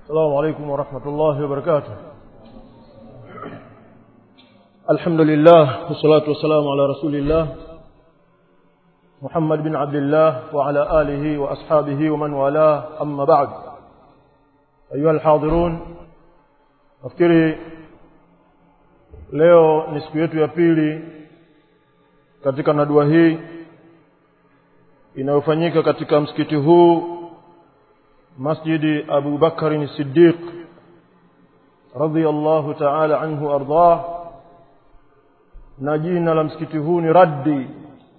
السلام عليكم ورحمة الله وبركاته الحمد لله والصلاة والسلام على رسول الله محمد بن عبد الله وعلى آله وأصحابه ومن والاه أما بعد أيها الحاضرون nafikiri leo ni siku yetu ya pili katika nadua hii inayofanyika katika msikiti huu masjidi Abu Bakar Siddiq radhiyallahu ta'ala anhu ardah na jina la msikiti huu ni raddi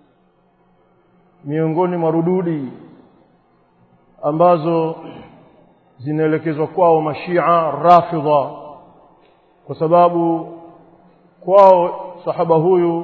miongoni mwa rududi ambazo zinaelekezwa kwao mashia rafidha kwa sababu kwao sahaba huyu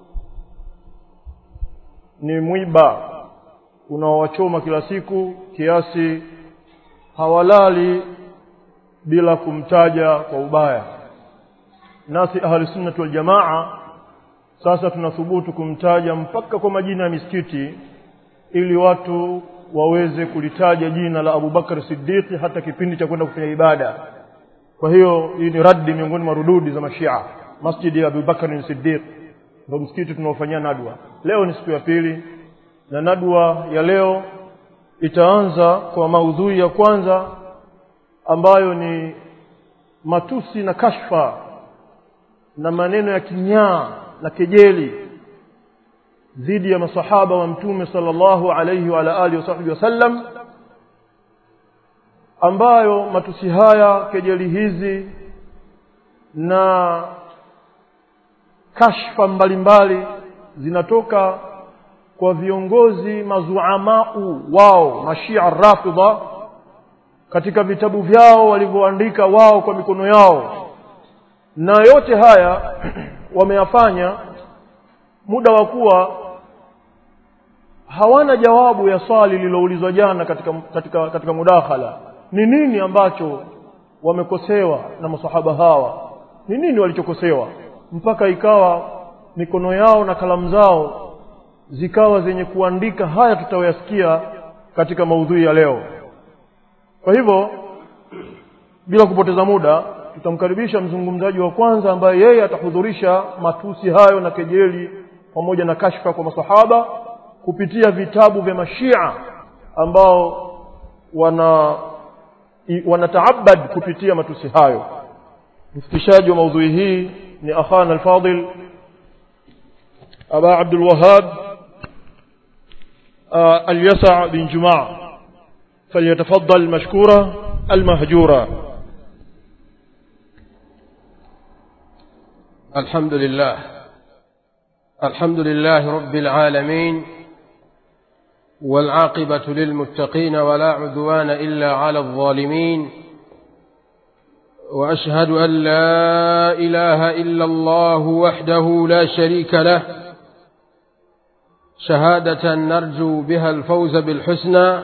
ni mwiba unaowachoma kila siku kiasi hawalali bila kumtaja kwa ubaya nasi ahli sunnah wal jamaa sasa tunathubutu kumtaja mpaka kwa majina ya misikiti ili watu waweze kulitaja jina la Abu Bakar Siddiq hata kipindi cha kwenda kufanya ibada kwa hiyo hii ni raddi miongoni mwa rududi za mashia masjidi ya Abu Bakar Siddiq ndio msikiti tunaofanyia nadwa leo ni siku ya pili na nadwa ya leo itaanza kwa maudhui ya kwanza ambayo ni matusi na kashfa na maneno ya kinyaa na kejeli dhidi ya masahaba wa mtume sallallahu alayhi wa ala alihi wasahbihi wasallam ambayo matusi haya kejeli hizi na kashfa mbalimbali zinatoka kwa viongozi mazuamau wao mashia rafidha katika vitabu vyao walivyoandika wao kwa mikono yao na yote haya wameyafanya muda wa kuwa hawana jawabu ya swali lililoulizwa jana katika, katika, katika mudakhala ni nini ambacho wamekosewa na masahaba hawa ni nini walichokosewa mpaka ikawa mikono yao na kalamu zao zikawa zenye kuandika haya tutayoyasikia katika maudhui ya leo kwa hivyo bila kupoteza muda tutamkaribisha mzungumzaji wa kwanza ambaye yeye atahudhurisha matusi hayo na kejeli pamoja na kashfa kwa masahaba kupitia vitabu vya mashia ambao wana wanataabad kupitia matusi hayo mfikishaji wa maudhui hii ni akhana alfadil aba abdul wahab اليسع بن جماع فليتفضل مشكورا المهجورا الحمد لله الحمد لله رب العالمين والعاقبة للمتقين ولا عدوان إلا على الظالمين وأشهد أن لا إله إلا الله وحده لا شريك له شهادة نرجو بها الفوز بالحسنى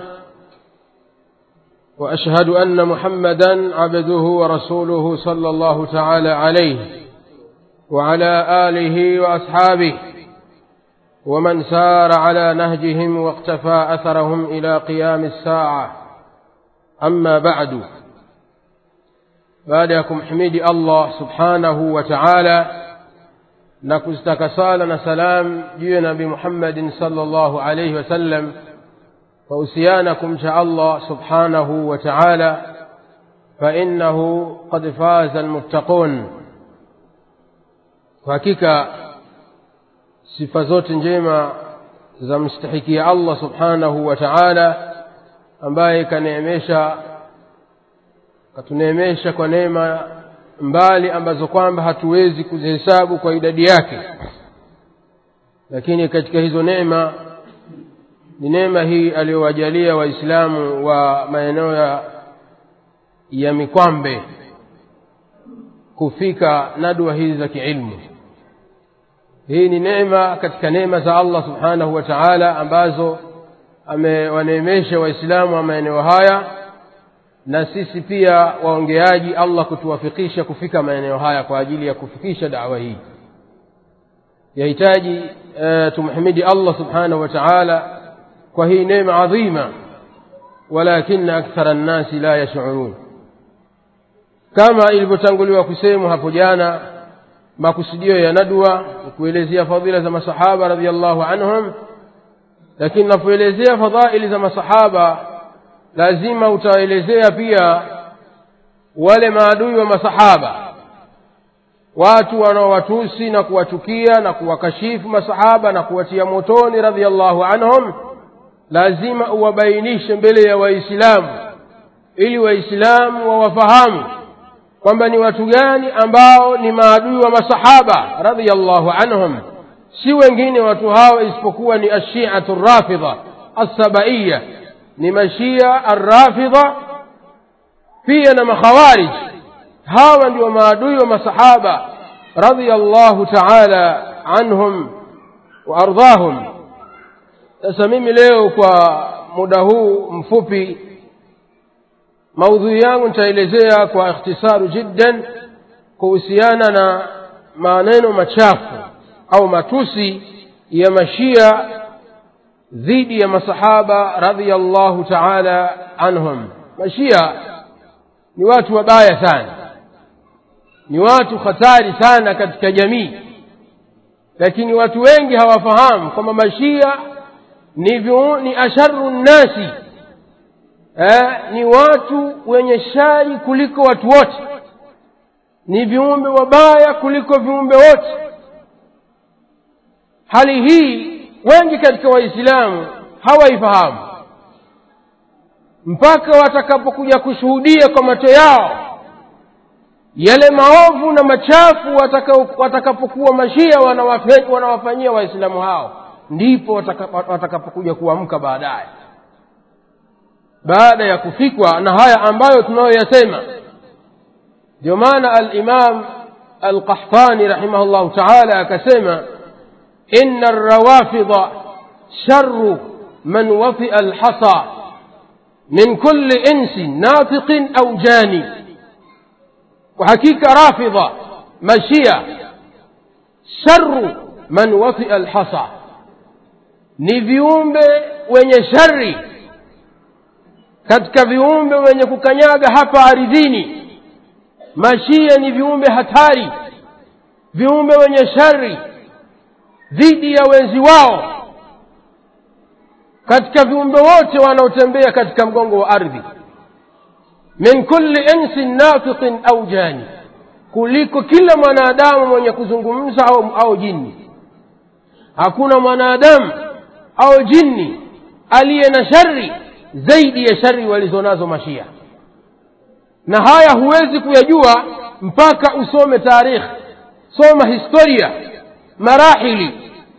وأشهد أن محمدا عبده ورسوله صلى الله تعالى عليه وعلى آله وأصحابه ومن سار على نهجهم واقتفى أثرهم إلى قيام الساعة أما بعد بعدكم حميد الله سبحانه وتعالى نكستك سالنا سلام جي نبي محمد صلى الله عليه وسلم فأسيانكم شاء الله سبحانه وتعالى فإنه قد فاز المتقون kwa hakika sifa zote njema za mstahikia Allah subhanahu wa ta'ala ambaye kaneemesha katuneemesha kwa neema mbali ambazo kwamba hatuwezi kuzihesabu kwa idadi yake lakini katika hizo neema ni neema hii aliyowajalia waislamu wa maeneo ya, ya mikwambe kufika nadwa hizi za kiilmu hii ni neema katika neema za Allah subhanahu wa ta'ala ambazo amewaneemesha waislamu wa maeneo haya na sisi pia waongeaji Allah kutuwafikisha kufika maeneo haya kwa ajili ya kufikisha dawa hii yahitaji uh, tumhimidi Allah subhanahu wa ta'ala kwa hii neema adhima walakin akthara nnasi la yashurun kama ilivyotanguliwa kusemwa hapo jana makusudio ya nadwa ni kuelezea fadhila za masahaba radiallahu anhum lakini unapoelezea fadhaili za masahaba lazima utaelezea pia wale maadui wa masahaba watu wanaowatusi na kuwachukia na kuwakashifu masahaba na kuwatia motoni radiallahu anhum lazima uwabainishe mbele ya waislamu ili waislamu wawafahamu kwamba ni watu gani ambao ni maadui wa masahaba radiallahu anhum si wengine watu hao isipokuwa ni ashiatu rafidha assabaiya ni mashia arrafidha pia na makhawarij hawa ndio maadui wa masahaba radiallahu taala anhum waardhahum sasa mimi leo kwa muda huu mfupi maudhui yangu nitaelezea kwa ikhtisaru jiddan kuhusiana na maneno machafu au matusi ya mashia dhidi ya masahaba radhiallahu taala anhum mashia ni watu wabaya sana ni watu hatari sana katika jamii lakini watu wengi hawafahamu kwamba mashia ni, viu, ni asharu nnasi eh, ni watu wenye shari kuliko watu wote ni viumbe wabaya kuliko viumbe wote hali hii wengi katika waislamu hawaifahamu mpaka watakapokuja kushuhudia kwa macho yao yale maovu na machafu watakapokuwa mashia wanawafanyia waislamu hao ndipo watakapokuja kuamka baadaye baada ya kufikwa na haya ambayo tunayoyasema ndio maana alimam alqahtani rahimahullahu taala akasema ina rawafida sharu man watia alhasa min kulli insin natiqin au jani kwa hakika rafidha mashia sharu man watia alhasa ni viumbe wenye shari katika viumbe wenye kukanyaga hapa aridhini mashia ni viumbe hatari viumbe wenye shari dhidi ya wenzi wao katika viumbe wote wanaotembea katika mgongo wa ardhi min kulli insin nafiqin au jani kuliko kila mwanadamu mwenye kuzungumza au, au jini hakuna mwanadamu au jini aliye na shari zaidi ya shari walizonazo mashia na haya huwezi kuyajua mpaka usome tarikhi soma historia marahili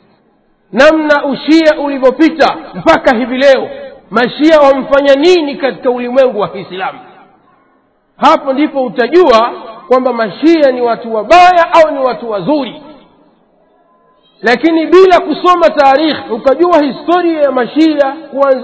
namna ushia ulivyopita mpaka hivi leo mashia wamfanya nini katika ulimwengu wa kiislamu hapo ndipo utajua kwamba mashia ni watu wabaya au ni watu wazuri lakini bila kusoma taarikhi ukajua historia ya mashia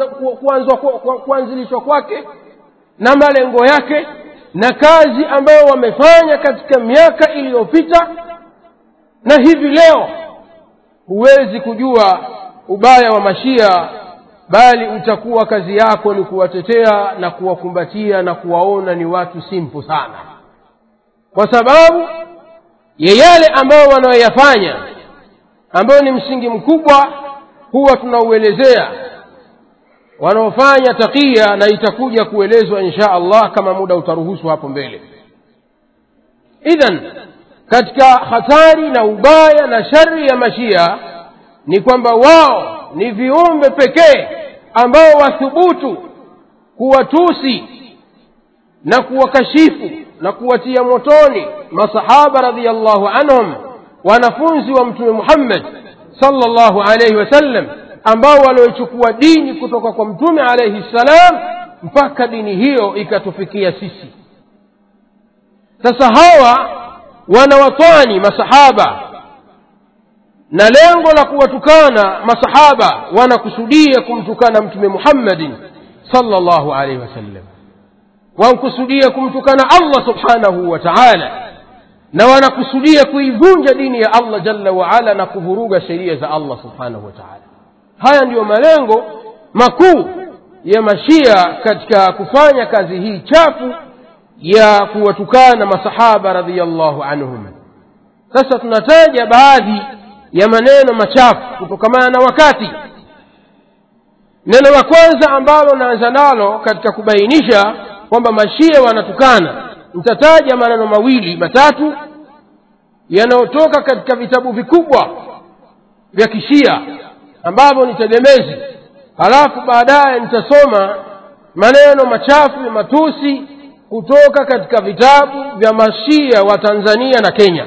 kuanzilishwa kwake na malengo yake na kazi ambayo wamefanya katika miaka iliyopita na hivi leo huwezi kujua ubaya wa mashia bali utakuwa kazi yako ni kuwatetea na kuwakumbatia na kuwaona ni watu simpu sana kwa sababu ya yale ambayo wanayoyafanya ambayo ni msingi mkubwa huwa tunauelezea wanaofanya takia na itakuja kuelezwa insha allah kama muda utaruhusu hapo mbele idhan katika hatari na ubaya na shari ya mashia ni kwamba wao ni viumbe pekee ambao wathubutu kuwatusi na kuwakashifu na kuwatia motoni masahaba radiallahu anhum wanafunzi wa mtume muhammad sallallahu alaihi wasallam ambao walioichukua dini kutoka kwa mtume alaihi ssalam mpaka dini hiyo ikatufikia sisi sasa hawa wanawatwani masahaba na lengo la kuwatukana masahaba wanakusudia kumtukana mtume muhammadin sallallahu alaihi wasallam wankusudia kumtukana allah subhanahu wa taala na wanakusudia kuivunja dini ya allah jalla waala na kuvuruga sheria za allah subhanahu wa taala haya ndiyo malengo makuu ya mashia katika kufanya kazi hii chafu ya kuwatukana masahaba radhiallahu anhum sasa tunataja baadhi ya maneno machafu kutokamana na wakati neno la kwanza ambalo naanza nalo katika kubainisha kwamba mashia wanatukana nitataja maneno mawili matatu yanayotoka katika vitabu vikubwa vya kishia ambavyo ni tegemezi halafu baadaye nitasoma maneno machafu ya matusi kutoka katika vitabu vya mashia wa tanzania na kenya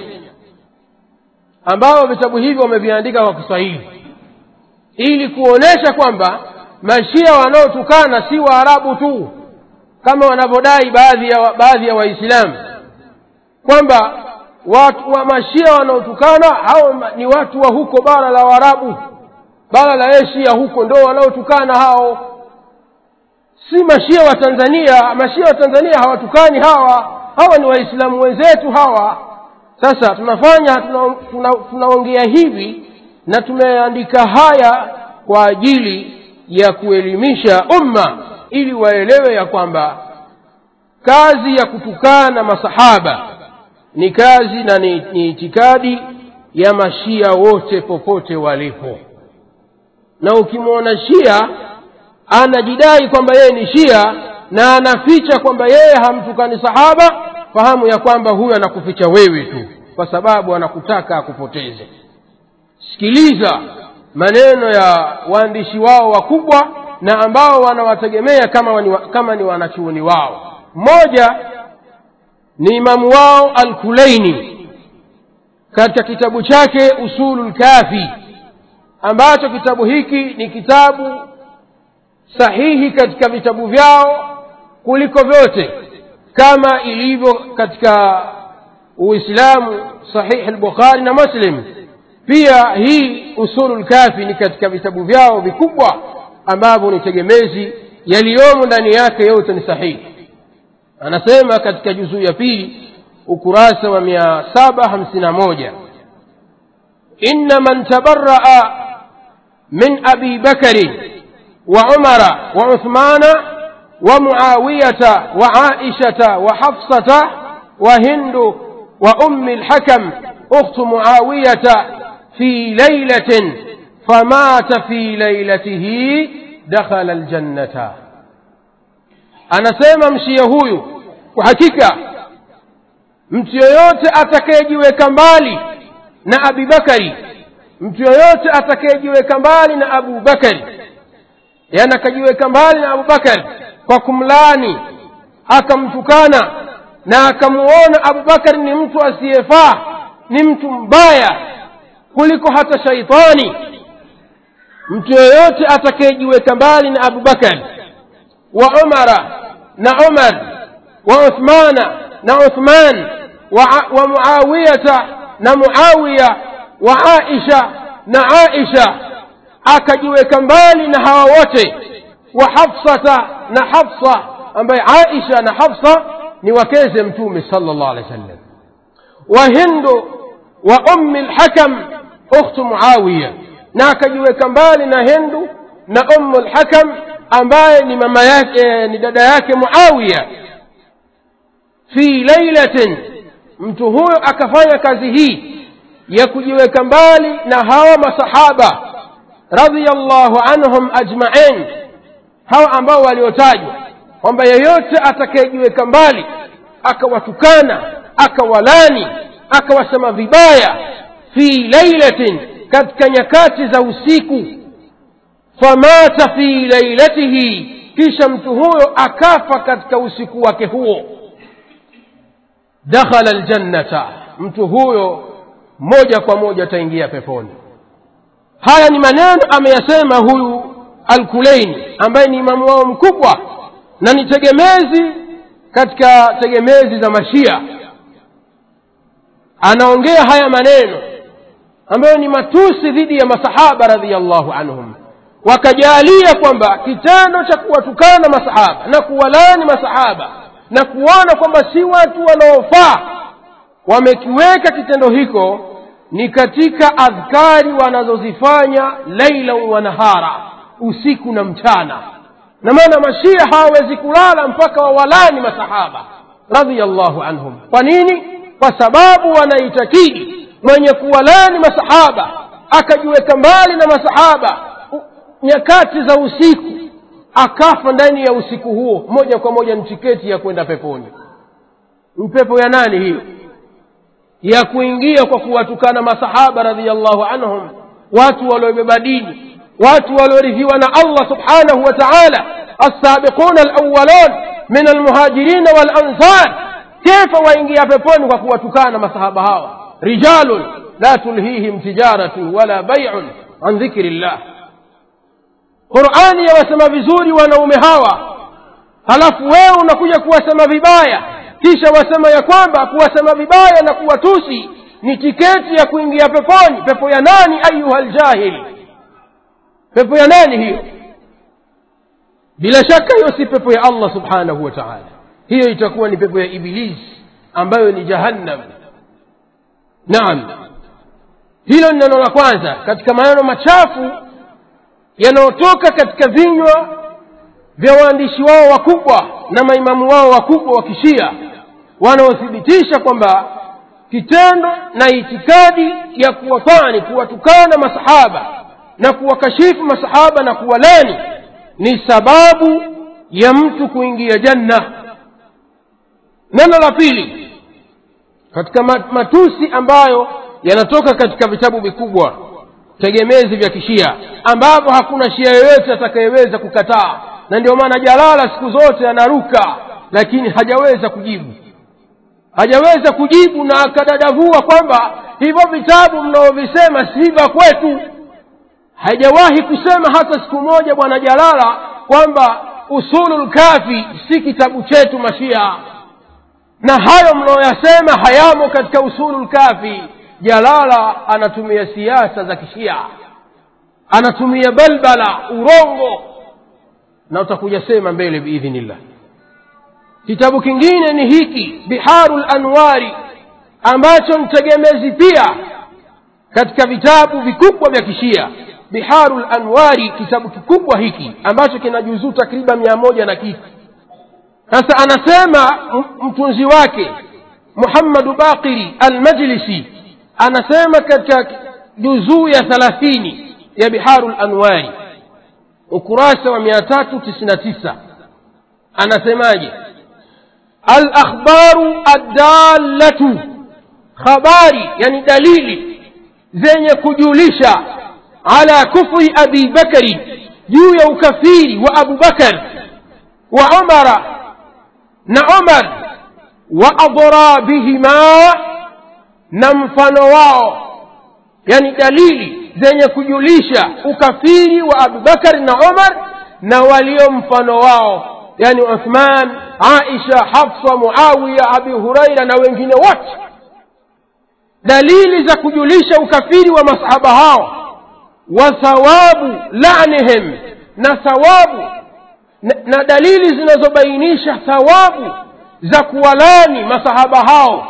ambao vitabu hivyo wameviandika kwa kiswahili ili kuonyesha kwamba mashia wanaotukana si waarabu tu kama wanavyodai baadhi ya baadhi ya waislamu kwamba watu wa mashia wanaotukana hao ni watu wa huko bara la waarabu bara la asia huko ndo wanaotukana hao si mashia wa tanzania mashia wa tanzania hawatukani hawa hawa ni waislamu wenzetu hawa sasa tunafanya tunaongea tuna, tuna hivi na tumeandika haya kwa ajili ya kuelimisha umma ili waelewe ya kwamba kazi ya kutukana masahaba ni kazi na ni, ni itikadi ya mashia wote popote walipo na ukimwona shia anajidai kwamba yeye ni shia na anaficha kwamba yeye hamtukani sahaba fahamu ya kwamba huyo anakuficha wewe tu kwa sababu anakutaka akupoteze sikiliza maneno ya waandishi wao wakubwa na ambao wanawategemea kama, wani, kama ni wanachuoni wao mmoja ni imamu wao alkulaini katika kitabu chake usulu lkafi ambacho kitabu hiki ni kitabu sahihi katika vitabu vyao kuliko vyote kama ilivyo katika uislamu sahihi lbukhari na muslim pia hii usulu lkafi ni katika vitabu vyao vikubwa ambavyo ni tegemezi yaliyomo ndani yake yote ni sahihi anasema katika juzuu ya pili ukurasa wa mia saba hamsini na moja inna man tabaraa min abi bakari وعمر وعثمان ومعاوية وعائشة وحفصة وهند وأم الحكم أخت معاوية في ليلة فمات في ليلته دخل الجنة أنا سيما مشي huyu kwa hakika mtu yoyote atakayejiweka mbali na abibakari mtu yoyote atakayejiweka mbali na abu bakari yani akajiweka mbali na abubakari kwa kumlaani akamtukana na akamuona abubakari ni mtu asiyefaa ni mtu mbaya kuliko hata shaitani mtu yoyote atakayejiweka mbali na abubakari wa umara na umar wa uthmana na uthman wa, wa muawiyata na muawiya wa aisha na aisha akajiweka mbali na hawa wote wa hafsata na hafsa ambaye aisha na hafsa ni wakeze mtume sala llah alehi wasallam wa hindu wa ummi lhakam ukhtu muawiya na akajiweka mbali na hindu na ummu lhakam ambaye ni mama yake ni dada yake muawiya fi lailatin mtu huyo akafanya kazi hii ya kujiweka mbali na hawa masahaba radhiallahu anhum ajmain hawa ambao waliotajwa kwamba yeyote atakayejiweka mbali akawatukana akawalani akawasema vibaya fi lailatin katika nyakati za usiku famata fi lailatihi kisha mtu huyo akafa katika usiku wake huo dakhala ljannata mtu huyo moja kwa moja ataingia peponi haya ni maneno ameyasema huyu alkuleini ambaye ni imamu wao mkubwa na ni tegemezi katika tegemezi za mashia anaongea haya maneno ambayo ni matusi dhidi ya masahaba radhiallahu anhum wakajalia kwamba kitendo cha kuwatukana masahaba na kuwalani masahaba na kuona kwamba si watu wanaofaa wamekiweka kitendo hiko ni katika adhkari wanazozifanya laila wa nahara usiku na mchana na maana mashia hawawezi kulala mpaka wawalani masahaba radhiallahu anhum kwa nini kwa sababu wanaitakidi mwenye kuwalani masahaba akajiweka mbali na masahaba u- nyakati za usiku akafa ndani ya usiku huo moja kwa moja ni tiketi ya kwenda peponi ni pepo ya nani hiyo ya kuingia kwa kuwatukana masahaba radhiallahu anhum watu waliobeba dini watu waliorithiwa na allah subhanahu wa taala alsabiquna alawalun min almuhajirina walansar kefa waingia peponi kwa kuwatukana masahaba hawa rijalun la tulhihim tijaratun wala baiun an dhikri llah qurani yawasema vizuri wanaume hawa halafu wewe unakuja kuwasema vibaya kisha wasema ya kwamba kuwasema vibaya na kuwatusi ni tiketi ya kuingia peponi pepo ya nani ayuha ljahili pepo ya nani hiyo bila shaka hiyo si pepo ya allah subhanahu wa taala hiyo itakuwa ni pepo ya ibilisi ambayo ni jahannam naam hilo ni neno la kwanza katika maneno machafu yanayotoka katika vinywa vya waandishi wao wakubwa na maimamu wao wakubwa wa kishia wanaothibitisha kwamba kitendo na itikadi ya kuwafani kuwatukana masahaba na kuwakashifu masahaba na kuwalani ni sababu ya mtu kuingia janna neno la pili katika ma- matusi ambayo yanatoka katika vitabu vikubwa tegemezi vya kishia ambavyo hakuna shia yoyote atakayeweza kukataa na ndio maana jalala siku zote anaruka lakini hajaweza kujibu hajaweza kujibu na akadadavua kwamba hivyo vitabu mnaovisema si vya kwetu hajawahi kusema hata siku moja bwana jalala kwamba usulul kafi si kitabu chetu mashia na hayo mnaoyasema hayamo katika usulul kafi jalala anatumia siasa za kishia anatumia balbala urongo na utakuja sema mbele biidhnillah kitabu kingine ni hiki biharu lanwari ambacho ni tegemezi pia katika vitabu vikubwa vya kishia biharu lanwari kitabu kikubwa hiki ambacho kina juzuu takriban mia moja na kitu sasa anasema m- mtunzi wake muhammadu baqiri almajlisi anasema katika juzuu ya thalathini ya biharu lanwari ukurasa wa mia tatu tisini na tisa anasemaje alakhbaru addalatu khabari yani dalili zenye kujulisha ala kufri abi bakari juu ya ukafiri wa abu bakar wa umara na umar wa adrabihima na mfano wao yani dalili zenye kujulisha ukafiri wa abubakari na umar na walio mfano wao yani uthman aisha hafsa muawiya abi huraira na wengine wote dalili za kujulisha ukafiri wa masahaba hao wa thawabu lanihim na thawabu na, na dalili zinazobainisha thawabu za kuwalani masahaba hao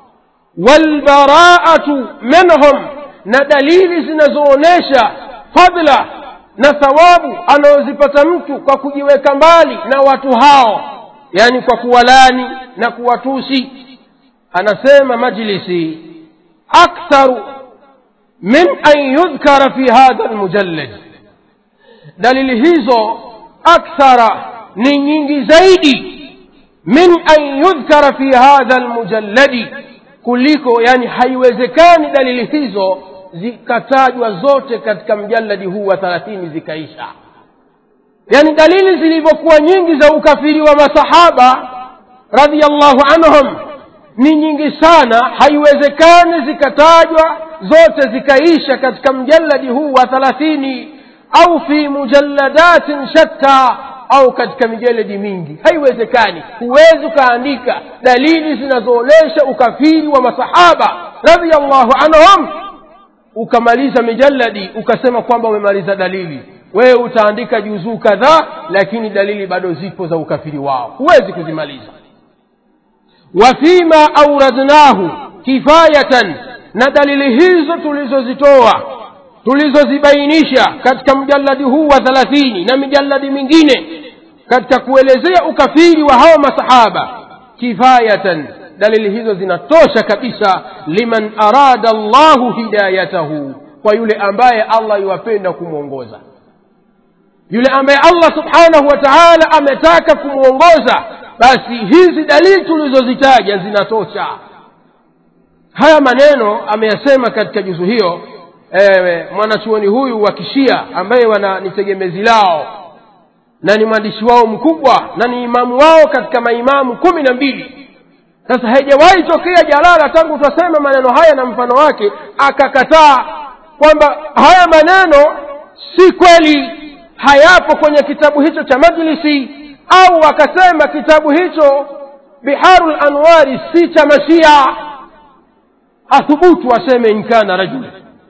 walbaraatu minhum na dalili zinazoonyesha fadla na thawabu anayozipata mtu kwa kujiweka mbali na watu hao yani kwa kuwalani na kuwatusi anasema majlisi aktharu min an yudhkara fi hadha almujallad dalili hizo akthara ni nyingi zaidi min an yudhkara fi hadha almujalladi kuliko yani haiwezekani dalili hizo zikatajwa zote katika mjaladi huu wa thalathini zikaisha yani dalili zilivyokuwa nyingi za ukafiri wa masahaba radiallahu anhum ni nyingi sana haiwezekani zikatajwa zote zikaisha katika mjaladi huu wa thalathini au fi mujalladatin shatta au katika mijeledi mingi haiwezekani huwezi ukaandika dalili zinazoonyesha ukafiri wa masahaba radiallahu anhum ukamaliza mijalladi ukasema kwamba umemaliza dalili wewe utaandika juzuu kadhaa lakini dalili bado zipo za ukafiri wao huwezi kuzimaliza wafima auradnahu kifayatan na dalili hizo tulizozitoa tulizozibainisha katika mjaladi huu wa thalathini na mijaladi mingine katika kuelezea ukafiri wa hawa masahaba kifayatan dalili hizo zinatosha kabisa liman arada allahu hidayatahu kwa yule ambaye allah iwapenda kumwongoza yule ambaye allah subhanahu wa taala ametaka kumwongoza basi hizi dalili tulizozitaja zinatosha haya maneno ameyasema katika juzu hiyo e, mwanachuoni huyu wa kishia ambaye wana ni tegemezi lao na ni mwandishi wao mkubwa na ni imamu wao katika maimamu kumi na mbili sasa haijawahi tokea jalala tangu twasema maneno haya na mfano wake akakataa kwamba haya maneno si kweli hayapo kwenye kitabu hicho cha majlisi au akasema kitabu hicho biharu lanwari si cha mashia athubutu aseme inkana rajul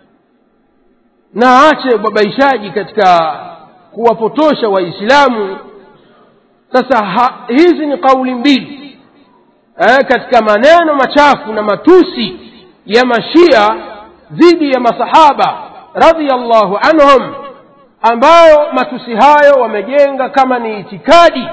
na aache ubabaishaji katika kuwapotosha waislamu sasa ha, hizi ni kauli mbili eh, katika maneno machafu na matusi ya mashia dhidi ya masahaba radhiallahu anhum ambayo matusi hayo wamejenga kama ni itikadi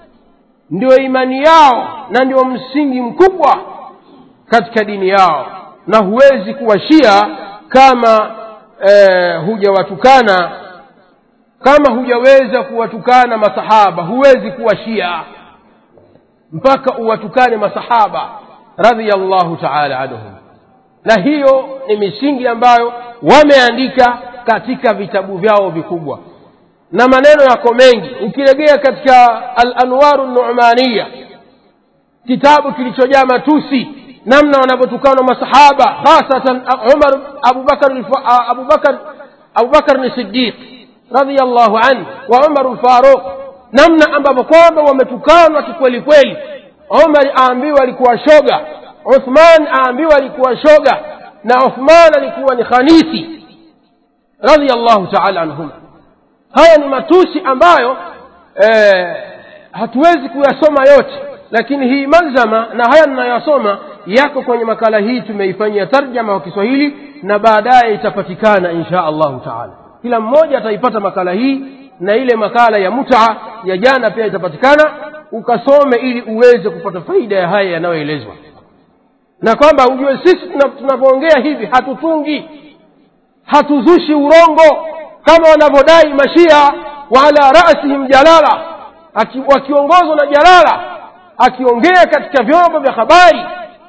ndio imani yao na ndio msingi mkubwa katika dini yao na huwezi kuwa shia kama eh, hujawatukana kama hujaweza kuwatukana masahaba huwezi kuwa shia mpaka uwatukane masahaba radhiallahu taala anhum na hiyo ni misingi ambayo wameandika katika vitabu vyao vikubwa na maneno yako mengi ukilegea katika alanwaru numaniya kitabu kilichojaa matusi namna wanavyotukana masahaba hasatan umar abubakar abubakar abubakar ni sidiq radiallahu anhu wa umaru lfaruq namna ambavyo kwamba wametukanwa kikweli kweli umar aambiwa alikuwa shoga uthman aambiwa alikuwa shoga na uthman alikuwa ni khanisi radiallahu taala anhuma haya ni matusi ambayo eh, hatuwezi kuyasoma yote lakini hii malzama na haya ninayoyasoma yako kwenye makala hii tumeifanyia tarjama kwa kiswahili na baadaye itapatikana insha allahu taala kila mmoja ataipata makala hii na ile makala ya mutaa ya jana pia itapatikana ukasome ili uweze kupata faida ya haya yanayoelezwa na kwamba ujue sisi tunavyoongea hivi hatutungi hatuzushi urongo kama wanavyodai mashia wa ala rasihim jalala wakiongozwa na jalala akiongea katika vyombo vya habari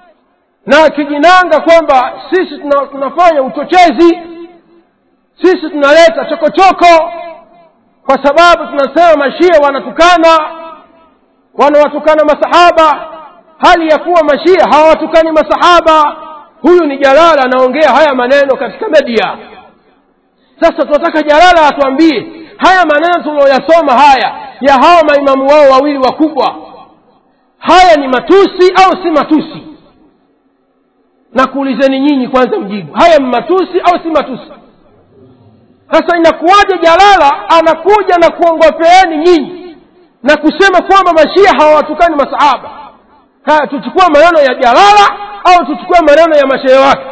na akijinanga kwamba sisi tuna, tunafanya uchochezi sisi tunaleta chokochoko kwa sababu tunasema mashia wanatukana wanawatukana masahaba hali ya kuwa mashia hawatukani masahaba huyu ni jalala anaongea haya maneno katika media sasa tunataka jalala atuambie haya maneno tunayoyasoma haya ya hawa maimamu wao wawili wakubwa haya ni matusi au si matusi na kuulizeni nyinyi kwanza mjibu haya ni matusi au si matusi sasa inakuwaje jalala anakuja na kuongopeeni nyinyi na kusema kwamba mashia hawawatukani masahaba haya tuchukue maneno ya jalala au tuchukue maneno ya mashehe wake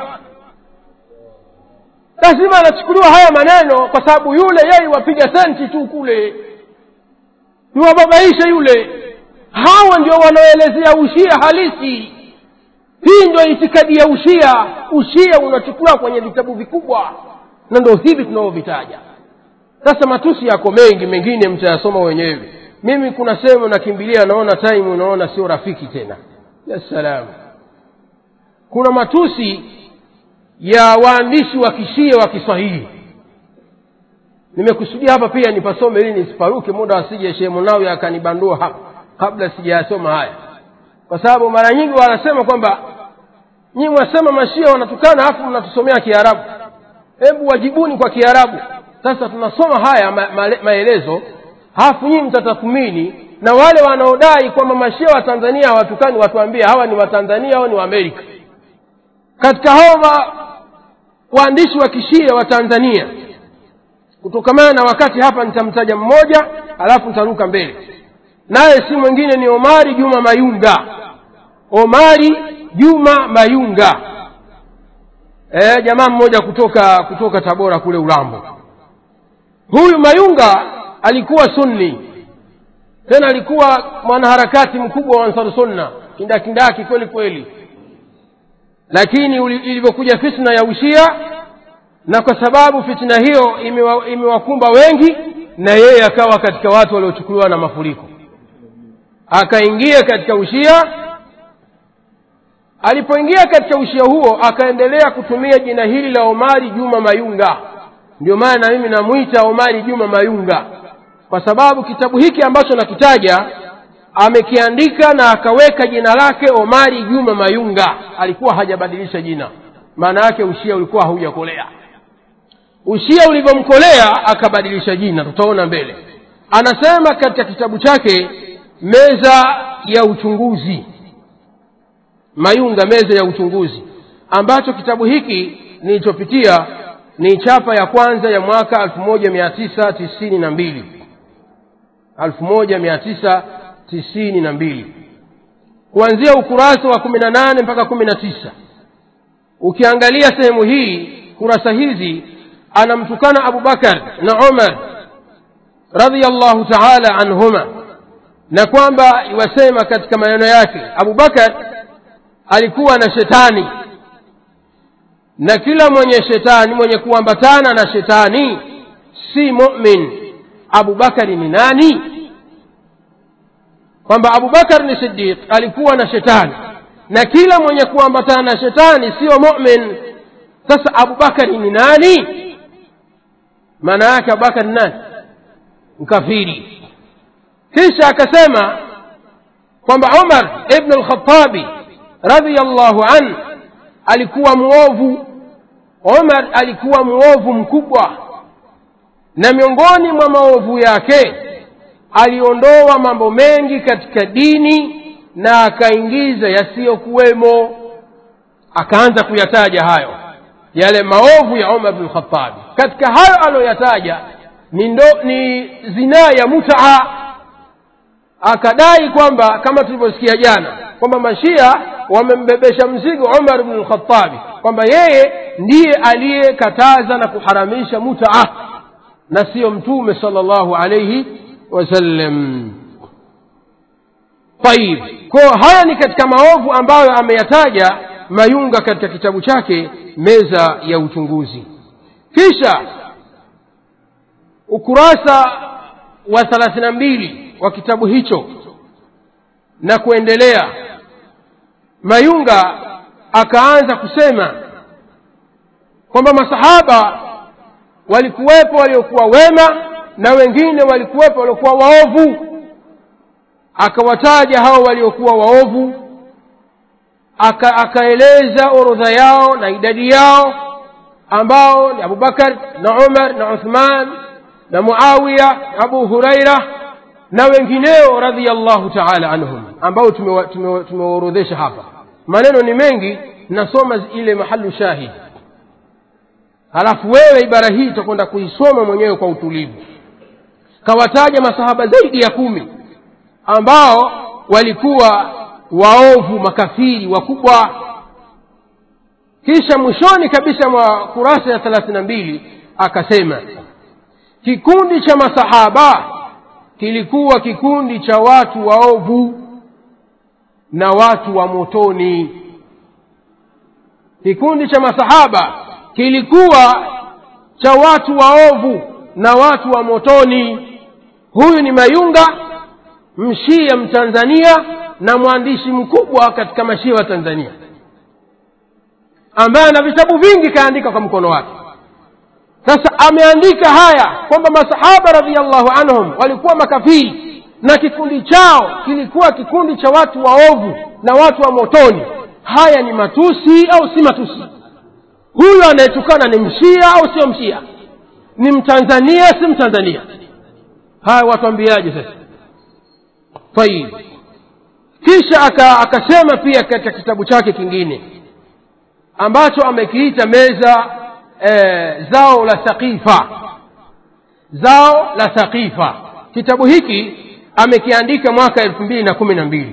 lazima anachukuliwa haya maneno kwa sababu yule yeye wapiga senti tu kule niwababaishe yule hawa ndio wanaoelezea ushia halisi hii ndio itikadi ya ushia ushia unachukuliwa kwenye vitabu vikubwa na ndo hivi tunavyovitaja sasa matusi yako mengi mengine mtayasoma wenyewe mimi kuna sehemu nakimbilia naona time unaona sio rafiki tena ya salamu kuna matusi ya waandishi wa kishia wa kiswahili nimekusudia hapa pia nipasome ili nisiparuke muda wasije shehe munawi akanibandua hapa kabla sijayasoma haya kwa sababu mara nyingi wanasema kwamba nyinyi mwasema mashia wanatukana alafu mnatusomea kiarabu hebu wajibuni kwa kiarabu sasa tunasoma haya ma, ma, maelezo halafu nyinyi mtatathmini na wale wanaodai kwamba mashia wa tanzania hawatukani watuambie hawa ni watanzania au ni waamerika katika hao waandishi wa kishia wa tanzania kutokamana na wakati hapa nitamtaja mmoja alafu nitaruka mbele naye si mwingine ni omari juma mayunga omari juma mayunga e, jamaa mmoja kutoka kutoka tabora kule ulambo huyu mayunga alikuwa sunni tena alikuwa mwanaharakati mkubwa wa ansar sunna kindakindaki kweli kweli lakini ilivyokuja fitna ya ushia na kwa sababu fitna hiyo imewa, imewakumba wengi na yeye akawa katika watu waliochukuliwa na mafuriko akaingia katika ushia alipoingia katika ushia huo akaendelea kutumia jina hili la omari juma mayunga ndio maana na mimi namwita omari juma mayunga kwa sababu kitabu hiki ambacho nakitaja amekiandika na akaweka jina lake omari juma mayunga alikuwa hajabadilisha jina maana yake ushia ulikuwa haujakolea ushia ulivyomkolea akabadilisha jina tutaona mbele anasema katika kitabu chake meza ya uchunguzi mayunga meza ya uchunguzi ambacho kitabu hiki nilichopitia ni chapa ya kwanza ya mwaka elfu moja mia tisa tisini na mbili elfu moja mia tisa tisini na mbili kuanzia ukurasa wa kumi na nane mpaka kumi na tisa ukiangalia sehemu hii kurasa hizi anamtukana abubakar na umar radiallahu taala anhuma na kwamba iwasema katika maneno yake abubakar alikuwa na shetani na kila mwenye shetani mwenye kuambatana na shetani si mumin abubakari ni nani kwamba abubakar ni sidiq alikuwa na shetani na kila mwenye kuambatana na shetani siyo mumin sasa abubakari ni nani maana yake abubakar ni nani mkafiri kisha akasema kwamba umar ibnu lkhatabi radiallahu an alikuwa mwovu umar alikuwa mwovu mkubwa na miongoni mwa maovu yake aliondoa mambo mengi katika dini na akaingiza yasiyokuwemo akaanza kuyataja hayo yale maovu ya umar bnu lkhatabi katika hayo aliyoyataja ni, ndo, ni zinaa ya mutaa akadai kwamba kama tulivyosikia jana kwamba mashia wamembebesha mzigo umar bnu lkhatabi kwamba yeye ndiye aliyekataza na kuharamisha mutaa na siyo mtume sala llahu alaihi wasallam tayib ko haya ni katika maovu ambayo ameyataja mayunga katika kitabu chake meza ya uchunguzi kisha ukurasa wa thelathini na mbili wa kitabu hicho na kuendelea mayunga akaanza kusema kwamba masahaba walikuwepo waliokuwa wema na wengine walikuwepo waliokuwa waovu akawataja hao waliokuwa waovu aka, akaeleza orodha yao na idadi yao ambao ni abubakar na umar na uthman na muawiya abu huraira na wengineo radhiallahu taala anhum ambao tumewaorodhesha hapa maneno ni mengi nasoma ile mahalu shahid halafu wewe ibara hii utakwenda kuisoma mwenyewe kwa utulivu kawataja masahaba zaidi ya kumi ambao walikuwa waovu makafiri wakubwa kisha mwishoni kabisa mwa kurasa ya thelathini na mbili akasema kikundi cha masahaba kilikuwa kikundi cha watu waovu na watu wa motoni kikundi cha masahaba kilikuwa cha watu waovu na watu wa motoni huyu ni mayunga mshia mtanzania na mwandishi mkubwa katika mashia wa tanzania ambaye ana vitabu vingi kaandika kwa mkono wake sasa ameandika haya kwamba masahaba radiallahu anhum walikuwa makafiri na kikundi chao kilikuwa kikundi cha watu waovu na watu wa motoni haya ni matusi au si matusi huyu anayetukana ni mshia au sio mshia ni mtanzania si mtanzania haya watuambiaje sasa tayib kisha aka, akasema pia katika kitabu chake kingine ambacho amekiita meza e, zao la thaqifa zao la thaqifa kitabu hiki amekiandika mwaka elfu mbili na kumi na mbili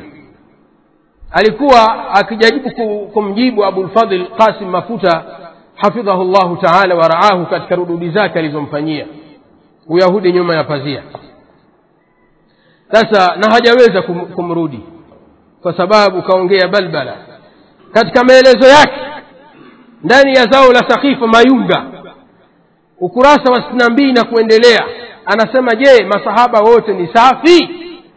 alikuwa akijaribu kumjibu abulfadhl qasim mafuta hafidhahu llahu taala waraahu katika rududi zake alizomfanyia uyahudi nyuma ya pazia sasa na hajaweza kum, kumrudi kwa sababu kaongea balbala katika maelezo yake ndani ya zao la sakifa mayunga ukurasa wa sitini na mbili na kuendelea anasema je masahaba wote ni safi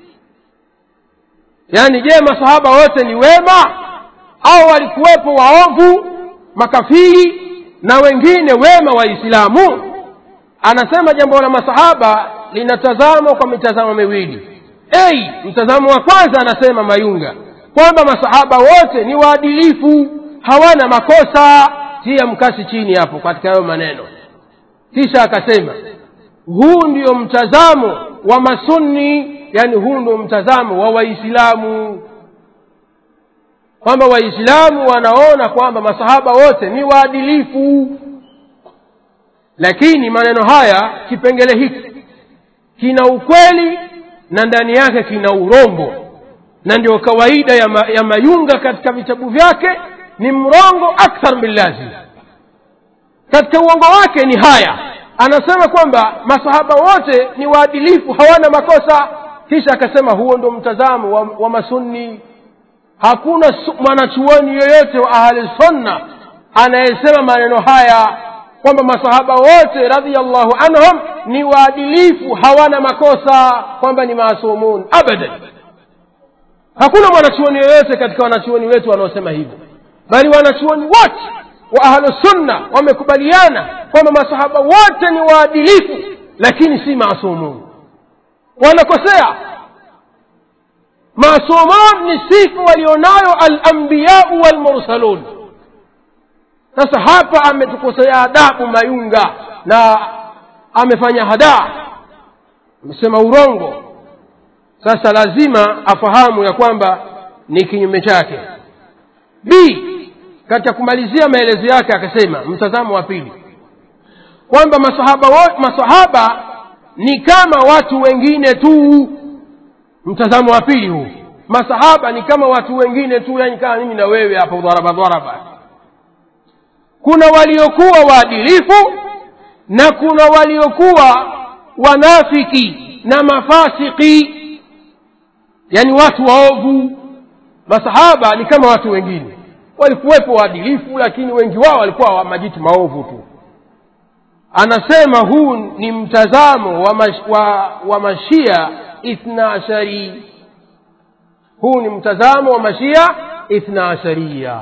yaani je masahaba wote ni wema au walikuwepo waovu makafiri na wengine wema waislamu anasema jambo la masahaba linatazamwa kwa mitazamo miwili ei mtazamo wa kwanza anasema mayunga kwamba masahaba wote ni waadilifu hawana makosa tia mkasi chini hapo katika hayo maneno kisha akasema huu ndio mtazamo wa masunni yani huu ndio mtazamo wa waislamu kwamba waislamu wanaona kwamba masahaba wote ni waadilifu lakini maneno haya kipengele hiki kina ukweli na ndani yake kina urongo na ndio kawaida ya, ma, ya mayunga katika vitabu vyake ni mrongo akthar min lazim katika uongo wake ni haya anasema kwamba masahaba wote ni waadilifu hawana makosa kisha akasema huo ndo mtazamo wa, wa masunni hakuna mwanachuoni yoyote wa ahli sunna anayesema maneno haya kwamba masahaba wote radhiallahu anhum ni waadilifu hawana makosa kwamba ni maasumun abadan hakuna mwanachuoni yoyote katika wanachuoni wetu wanaosema hivyo bali wanachuoni wote wa ahlusunna wamekubaliana kwamba masahaba wote ni waadilifu lakini si maasumun wanakosea maasumun ni sifa walionayo alambiyau walmursalun sasa hapa ametukosea adabu mayunga na amefanya hadaa amesema urongo sasa lazima afahamu ya kwamba ni kinyume chake b katika kumalizia maelezo yake akasema mtazamo wa pili kwamba masahaba, masahaba ni kama watu wengine tu mtazamo wa pili huu masahaba ni kama watu wengine tu yani kama mimi na wewe hapo dharaba dharaba kuna waliokuwa waadilifu na kuna waliokuwa wanafiki na mafasiki yani watu waovu masahaba ni kama watu wengine walikuwepo waadilifu lakini wengi wao walikuwa wa majitu maovu tu anasema huu ni mtazamo wa, mash, wa, wa mashia ithna ashari huu ni mtazamo wa mashia ithna asharia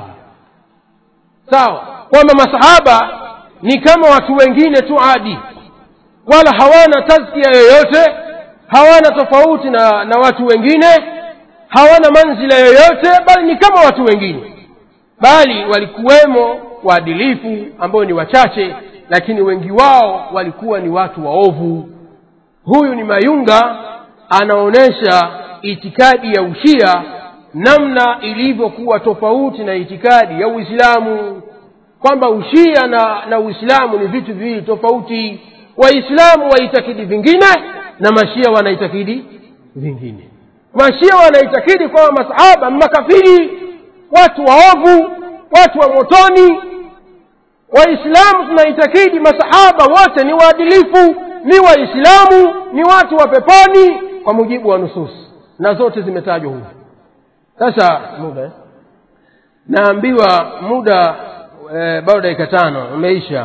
sawa kwamba masahaba ni kama watu wengine tu adi wala hawana tazkia yoyote hawana tofauti na, na watu wengine hawana manzila yoyote bali ni kama watu wengine bali walikuwemo waadilifu ambao ni wachache lakini wengi wao walikuwa ni watu waovu huyu ni mayunga anaonyesha itikadi ya ushia namna ilivyokuwa tofauti na itikadi ya uislamu kwamba ushia na, na uislamu ni vitu viwili tofauti waislamu waitakidi vingine na mashia wanaitakidi vingine mashia wanaitakidi kwamba masahaba makafiri watu waovu watu wa motoni waislamu tunaitakidi masahaba wote ni waadilifu ni waislamu ni watu wa peponi kwa mujibu wa nusus na zote zimetajwa huvu sasa muda eh? naambiwa muda e, bado dakika tano umeisha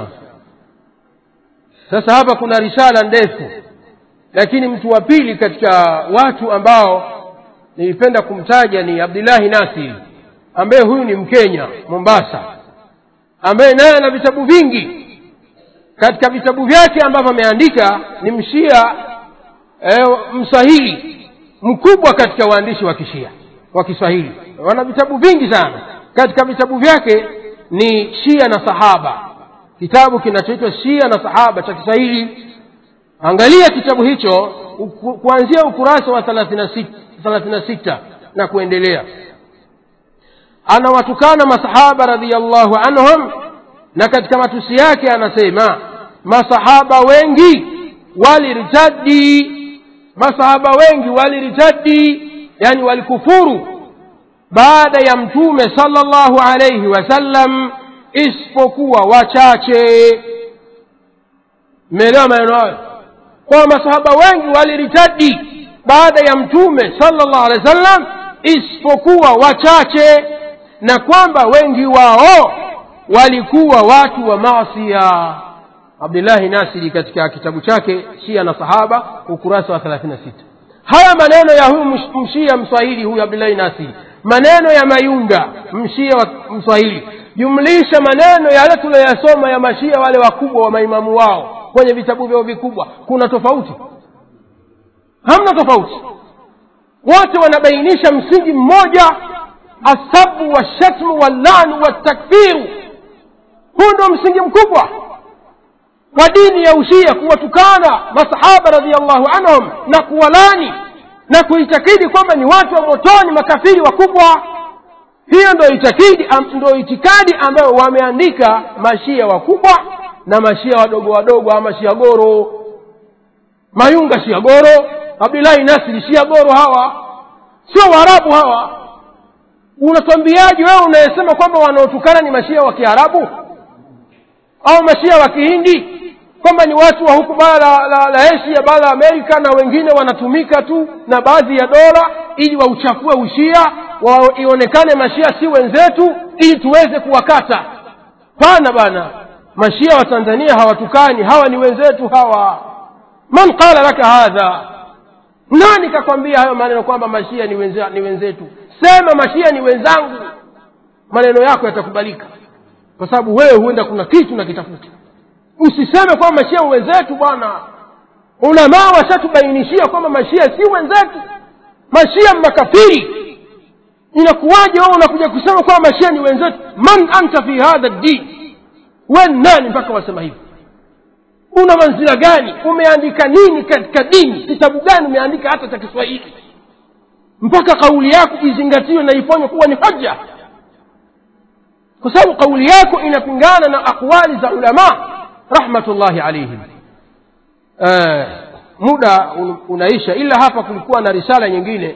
sasa hapa kuna risala ndefu lakini mtu wa pili katika watu ambao nilipenda kumtaja ni abdullahi nasiri ambaye huyu ni mkenya mombasa ambaye naye ana vitabu vingi katika vitabu vyake ambavyo ameandika ni mshia e, mswahili mkubwa katika waandishi wa kishia wa kiswahili wana vitabu vingi sana katika vitabu vyake ni shia na sahaba kitabu kinachoitwa shia na sahaba cha kiswahili angalia kitabu hicho uku, kuanzia ukurasa wa thelathini na sita na kuendelea anawatukana masahaba radiallahu anhum na katika matusi yake anasema masahaba wengi walirtadi masahaba wengi walirtadi yani walikufuru baada ya mtume sallallahu alayhi wasallam isipokuwa wachache mmeelewa maneno hayo kwa masahaba wengi waliritadi baada ya mtume sallallahu alaihi wasallam isipokuwa wachache na kwamba wengi wao walikuwa watu wa maasia abdullahi nasiri katika kitabu chake shia na sahaba ukurasa wa 36 haya maneno ya huyu msh- mshia mswahili huyu abdullahi nasiri maneno ya mayunga mshia wa mswahili jumlisha maneno yale tuliyoyasoma ya mashia wale wakubwa wa maimamu wao kwenye vitabu vyao vikubwa kuna tofauti hamna tofauti wote wanabainisha msingi mmoja asabu washatmu wallanu watakfiru huu ndio msingi mkubwa wa dini ya ushia kuwatukana masahaba radiallahu anhum na kuwalani na kuitakidi kwamba ni watu wa motoni makafiri wakubwa hiyo ndo itakidi am, ndo itikadi ambayo wameandika mashia wakubwa na mashia wadogo wadogo ama shia goro mayunga shia goro abdullahi nasiri shia goro hawa sio waarabu hawa unatwambiaje wewe unayesema kwamba wanaotukana ni mashia wa kiarabu au mashia wa kihindi kwamba ni watu wa huku bara la, la, la asia bara la amerika na wengine wanatumika tu na baadhi ya dola ili wauchafue ushia wa, ionekane mashia si wenzetu ili tuweze kuwakata pana bana mashia wa tanzania hawatukani hawa ni wenzetu hawa man qala laka hadha nani kakwambia hayo maneno kwamba mashia ni, wenze, ni wenzetu sema mashia ni wenzangu maneno yako yatakubalika kwa sababu wewe huenda kuna kitu nakitafuta usiseme kwamba mashia wenzetu bwana ulamaa washatubainishia kwamba mashia si wenzetu mashia makafiri inakuwaje wewe unakuja kusema kwamba mashia ni wenzetu man anta fi hadha din we nani mpaka wasema hivi una manzila gani umeandika nini katika dini kitabu gani umeandika hata cha kiswahili mpaka kauli yako izingatiwe na ifanywe kuwa ni hoja kwa sababu kauli yako inapingana na aqwali za ulama rahmatullahi alaihim uh, muda un, unaisha ila hapa kulikuwa na risala nyingine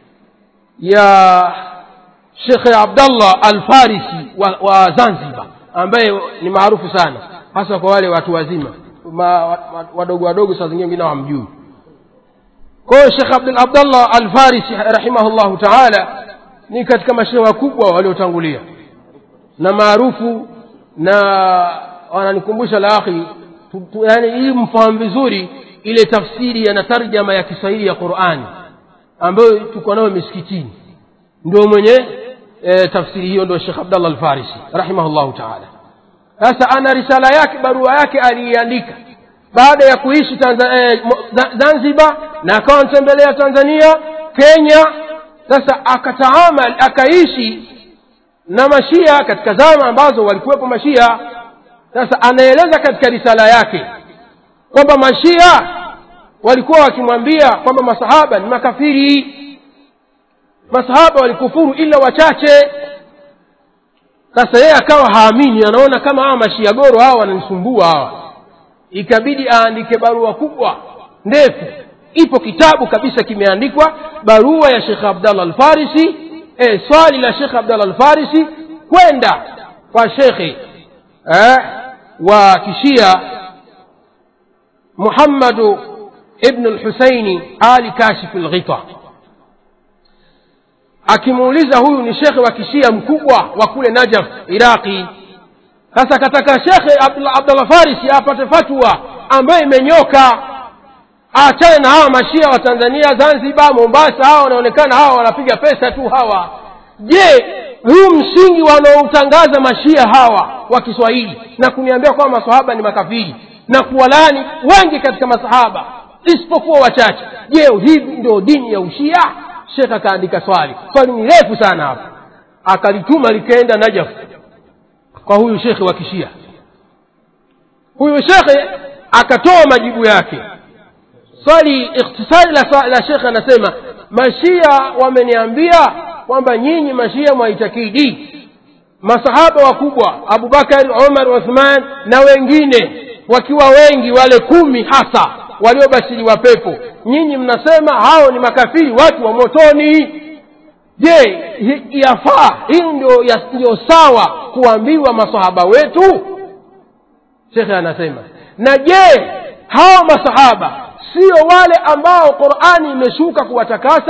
ya shekhe abdallah alfarisi wa, wa zanzibar ambaye ni maarufu sana hasa kwa wale watu wazima ma, wa- wadogo wadogo saa zingine wengine hawamjui kwa hiyo shekh Abdul- abdallah alfarisi rahimahullahu taala ni katika mashehe wakubwa waliotangulia na maarufu na wananikumbusha la akhi tu- tu- yani ili mfahamu vizuri ile tafsiri ya na tarjama ya kiswahili ya qurani ambayo tuko nayo misikitini ndio mwenye e, tafsiri hiyo ndio shekh abdallah alfarisi rahimahullahu taala sasa ana risala yake barua yake aliiandika baada ya kuishi Tanza, eh, Mo- Za- zanzibar na akawa anatembelea tanzania kenya sasa akataamal akaishi na mashia katika zama ambazo walikuwepo mashia sasa anaeleza katika risala yake kwamba mashia walikuwa wakimwambia kwamba masahaba ni makafiri masahaba walikufuru ila wachache sasa yeye akawa haamini anaona kama hawa mashia goro hawa wananisumbua hawa ikabidi aandike barua kubwa ndefu ipo kitabu kabisa kimeandikwa barua ya shekh abdallah alfarisi e, swali la shekh abdallah alfarisi kwenda kwa shekhe eh, wa kishia muhammadu ibnu lhusaini ali kashifu lghita akimuuliza huyu ni shekhe wa kishia mkubwa wa kule najaf iraqi sasa kataka shekhe Abdullah- abdallah farisi apate fatwa ambayo imenyoka aachane na hawa mashia wa tanzania zanzibar mombasa hawa wanaonekana hawa wanapiga pesa tu hawa je huu msingi wanaoutangaza mashia hawa wa kiswahili na kuniambia kwamba masahaba ni makafiri na kuwalani wengi katika masahaba isipokuwa wachache je hivi ndio dini ya ushia shekh akaandika swali swali ni refu sana hapa akalituma likaenda najaf kwa huyu shekhe wa kishia huyu shekhe akatoa majibu yake swali ikhtisari la, swa- la shekhe anasema mashia wameniambia kwamba nyinyi mashia mwaitakidi masahaba wakubwa abubakar umar uthman na wengine wakiwa wengi wale kumi hasa waliobashiriwa pepo nyinyi mnasema hao ni makafiri watu wa motoni je hi- yafaa hii ndio ya- ndio sawa kuambiwa masahaba wetu shekhe anasema na je hao masahaba sio wale ambao qurani imeshuka kuwatakasa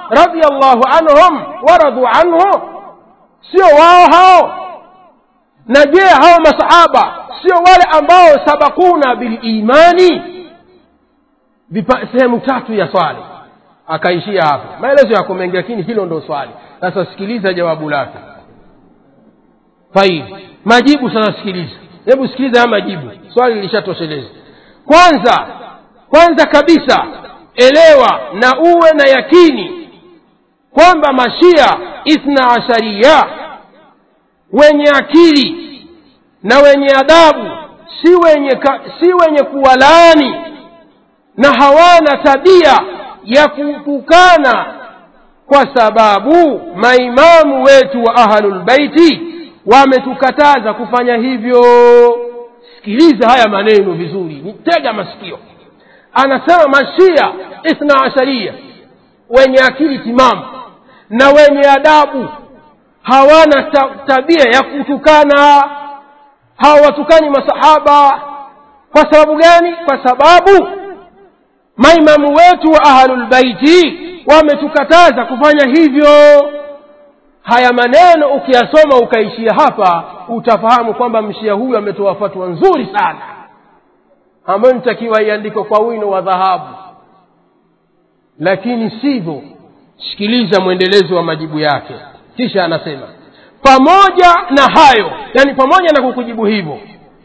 radiallahu anhum waradhu anhu sio wao hao na je hao masahaba sio wale ambao sabakuna bilimani sehemu tatu ya swali akaishia hapo maelezo yako mengi lakini hilo ndo swali sasa sikiliza jawabu lake taib majibu sasa sikiliza hebu sikiliza haya majibu swali lilishatosheleza kwanza kwanza kabisa elewa na uwe na yakini kwamba mashia ithna asharia wenye akili na wenye adabu si wenye, ka, si wenye kuwalaani na hawana tabia ya kutukana kwa sababu maimamu wetu wa ahlulbeiti wametukataza kufanya hivyo sikiliza haya maneno vizuri nitega masikio anasema mashia ithna asharia wenye akili timamu na wenye adabu hawana ta, tabia ya kutukana hawawatukani masahaba kwa sababu gani kwa sababu maimamu wetu wa ahlulbaiti wametukataza kufanya hivyo haya maneno ukiyasoma ukaishia hapa utafahamu kwamba mshia huyu ametoa fatwa nzuri sana ambayo nitakiwa iandikwe kwa wino wa dhahabu lakini sivyo sikiliza mwendelezo wa majibu yake kisha anasema pamoja na hayo yani pamoja na kukujibu hivyo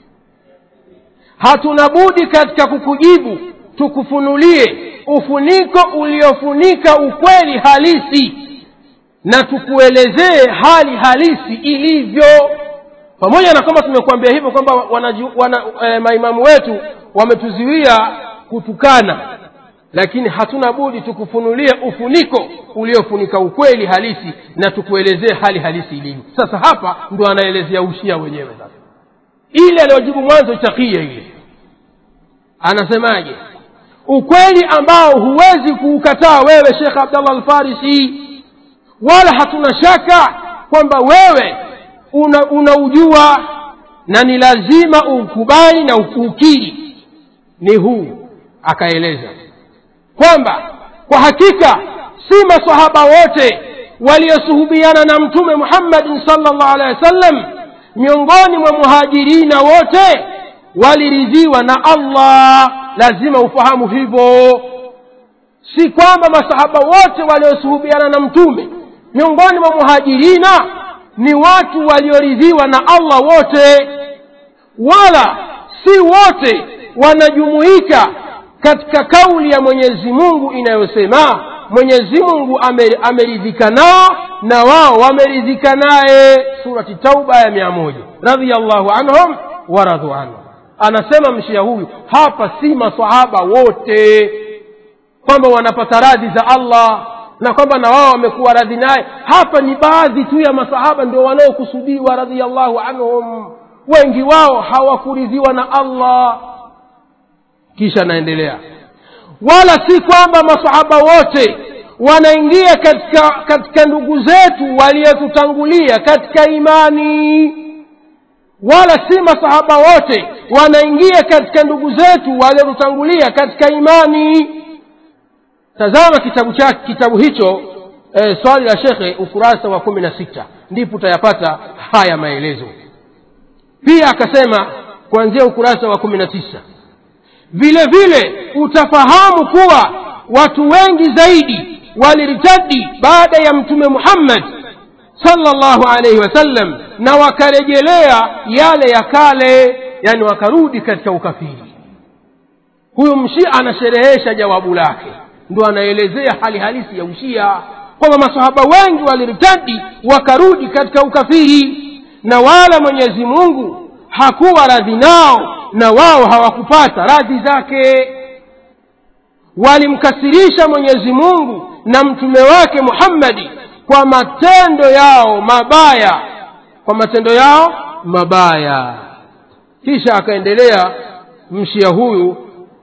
hatuna budi katika kukujibu tukufunulie ufuniko uliofunika ukweli halisi na tukuelezee hali halisi ilivyo pamoja na kwamba tumekuambia hivyo kwamba wana, wana, e, maimamu wetu wametuziwia kutukana lakini hatuna budi tukufunulie ufuniko uliofunika ukweli halisi na tukuelezee hali halisi ilivyo sasa hapa ndo anaelezea ushia wenyewe sasa ile aliyojibu mwanzo takia ile anasemaje ukweli ambao huwezi kuukataa wewe shekh abdallah alfarisi wala hatuna shaka kwamba wewe unaujua una na ni lazima ukubali na ukukiri ni huu akaeleza kwamba kwa hakika si masahaba wote waliosuhubiana na mtume muhammadin salllah alehi wasallam miongoni mwa muhajirina wote waliridhiwa na allah lazima ufahamu hivyo si kwamba masahaba wote waliosuhubiana na mtume miongoni mwa muhajirina ni watu walioridhiwa na allah wote wala si wote wanajumuika katika kauli ya mwenyezi mungu inayosema mwenyezi mungu ameridhika nao na wao wameridhika naye surati tauba ya mia moja radiallahu anhum waradhu anhu anasema mshia huyu hapa si masahaba wote kwamba wanapata radhi za allah na kwamba na wao wamekuwa radhi naye hapa ni baadhi tu ya masahaba ndio wanaokusudiwa radiallahu anhum wengi wao hawakuridhiwa na allah kisha anaendelea wala si kwamba masahaba wote wanaingia katika katika ndugu zetu waliotutangulia katika imani wala si masahaba wote wanaingia katika ndugu zetu waliotutangulia katika imani tazama kitabu chake kitabu hicho e, swali la shekhe ukurasa wa kumi na sita ndipo utayapata haya maelezo pia akasema kuanzia ukurasa wa kumi na tisa vile vile utafahamu kuwa watu wengi zaidi waliritadi baada ya mtume muhammad salllahu alaihi wasallam na wakarejelea yale ya kale yani wakarudi katika ukafiri huyu mshia anasherehesha jawabu lake ndo anaelezea hali halisi ya ushia kwamba masahaba wengi waliritadi wakarudi katika ukafiri na wala mwenyezi mungu hakuwa radhi nao na wao hawakupata radhi zake walimkasirisha mwenyezi mungu na mtume wake muhammadi kwa matendo yao mabaya kwa matendo yao mabaya kisha akaendelea mshia huyu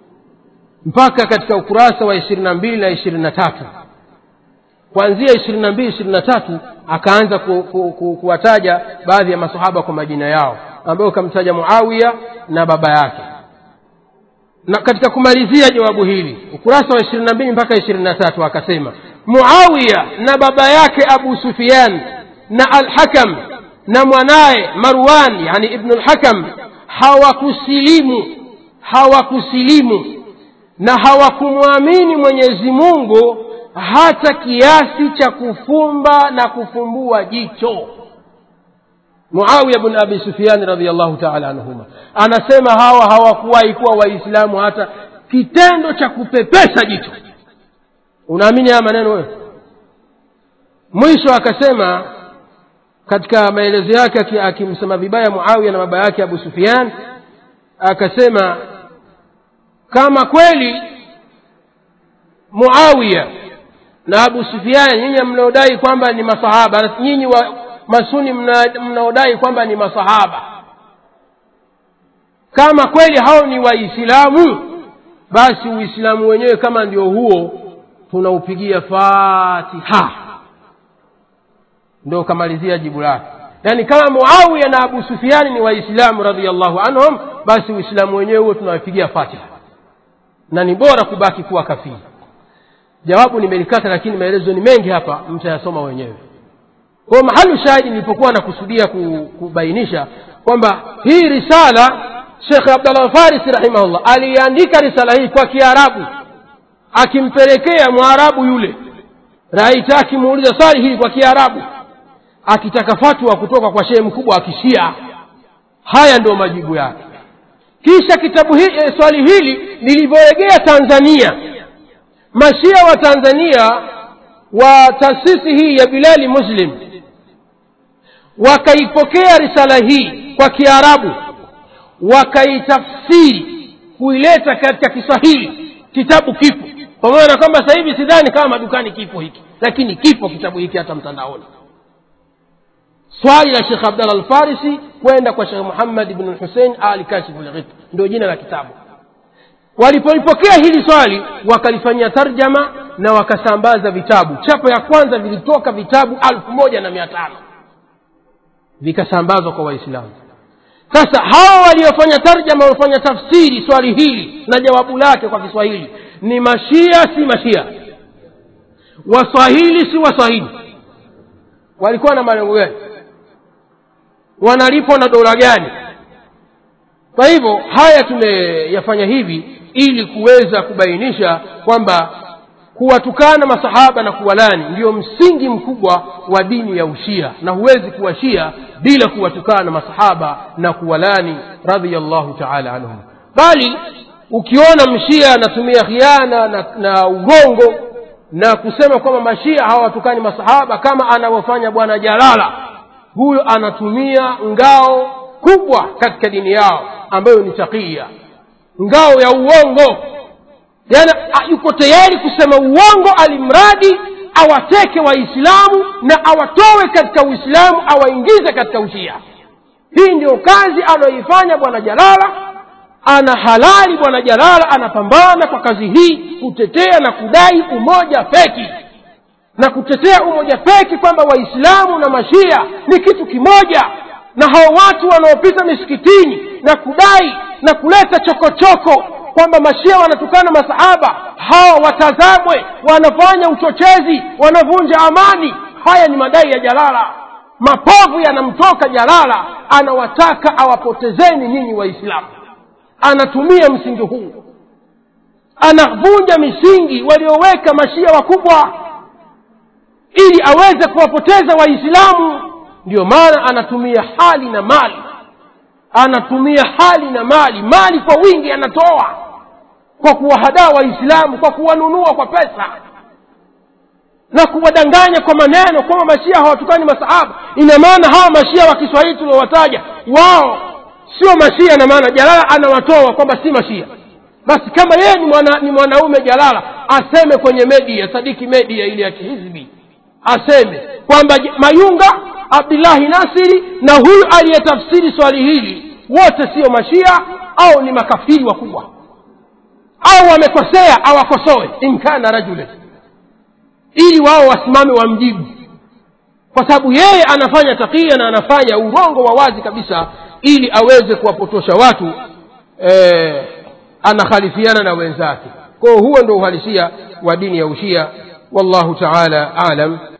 mpaka katika ukurasa wa ishirini na mbili na ishirini na tatu kuanzia ishirini na mbili ishirini na tatu akaanza ku, ku, ku, kuwataja baadhi ya masahaba kwa majina yao ambayo kamtaja muawiya na baba yake na katika kumalizia jawabu hili ukurasa wa ishirini na mbili mpaka ishirini na tatu akasema muawiya na baba yake abu sufian na alhakam na mwanaye marwan yani ibnu lhakam hawakusilimu hawakusilimu na hawakumwamini mwenyezi mungu hata kiasi cha kufumba na kufumbua jicho muawiya bn abi sufiani radiallahu taala anhuma anasema hawa hawakuwahi kuwa waislamu hata kitendo cha kupepesa jicho unaamini haya maneno wewe mwisho akasema katika maelezo yake akimsema vibaya muawiya na baba yake abu sufian akasema kama kweli muawiya na abu sufian nyinyi mnaodai kwamba ni masahaba nyinyi wa masuni mnaodai kwamba ni masahaba kama kweli hao ni waislamu basi uislamu wenyewe kama ndio huo tunaupigia fatiha ndio ukamalizia jibu lake yaani kama muawiya na abu sufiani ni waislamu radiallahu anhum basi uislamu wenyewe huo tunawapigia fatiha na ni bora kubaki kuwa kafiri jawabu nimelikata lakini maelezo ni mengi hapa mtayasoma wenyewe kwa mahali shahidi nilipokuwa nakusudia kubainisha kwamba hii risala shekh abdallah farisi rahimahullah aliandika risala hii kwa kiarabu akimpelekea mwarabu yule raita akimuuliza swali hili kwa kiarabu akitaka fatwa kutoka kwa shehe mkubwa wa kishia haya ndio majibu yake kisha kitabu hii e, swali hili lilivyoregea tanzania mashia wa tanzania wa taasisi hii ya bilali muslim wakaipokea risala hii kwa kiarabu wakaitafsiri kuileta katika kiswahili kitabu kipo pamoja na kwamba sasa hivi sidhani kama madukani kipo hiki lakini kipo kitabu hiki hata mtandaoni swali la shekh abdallah alfarisi kwenda kwa shekh muhammad bnu lhusein ali kashifu lghit ndio jina la kitabu walipolipokea hili swali wakalifanyia tarjama na wakasambaza vitabu chapa ya kwanza vilitoka vitabu alfu moja na mia tano vikasambazwa kwa waislamu sasa hawa waliofanya tarjama waliofanya tafsiri swali hili na jawabu lake kwa kiswahili ni mashia si mashia waswahili si waswahili walikuwa na malengo gani wanalipwa na dola gani kwa hivyo haya tumeyafanya hivi ili kuweza kubainisha kwamba kuwatukana masahaba na kuwalani ndio msingi mkubwa wa dini ya ushia na huwezi kuwa shia bila kuwatukana masahaba na kuwalani radiallahu taala anhum bali ukiona mshia anatumia khiana na, na ugongo na kusema kwamba mashia hawatukani masahaba kama anavyofanya bwana jalala huyo anatumia ngao kubwa katika dini yao ambayo ni takia ngao ya uongo yani yuko tayari kusema uongo alimradi awateke waislamu na awatowe katika uislamu awaingize katika ushia hii ndio kazi anayoifanya bwana jalala ana halali bwana jalala anapambana kwa kazi hii kutetea na kudai umoja feki na kutetea umoja feki kwamba waislamu na mashia ni kitu kimoja na hao watu wanaopita misikitini na kudai na kuleta chokochoko kwamba mashia wanatukana masahaba hawa watazamwe wanafanya uchochezi wanavunja amani haya ni madai ya jalala mapovu yanamtoka jalala anawataka awapotezeni nyinyi waislamu anatumia msingi huu anavunja misingi walioweka mashia wakubwa ili aweze kuwapoteza waislamu ndio maana anatumia hali na mali anatumia hali na mali mali kwa wingi anatoa kwa kuwahadaa waislamu kwa kuwanunua kwa pesa na kuwadanganya kwa maneno kwamba mashia hawatukani masahaba ina maana hawa mashia wa kiswahili tuliowataja wao sio mashia na maana jalala anawatoa kwamba si mashia basi kama yeye ni, mwana, ni mwanaume jalala aseme kwenye media sadiki media ile ya kihizbi aseme kwamba mayunga abdullahi nasiri na huyu aliyetafsiri swali hili wote sio mashia au ni makafiri wakubwa au wamekosea awakosoe inkana rajule ili wao wasimame wamjibu kwa sababu yeye anafanya takia na anafanya urongo wa wazi kabisa ili aweze kuwapotosha watu eh, anakhalifiana na wenzake kwao huo ndo uhalisia wa dini ya ushia wallahu taala alam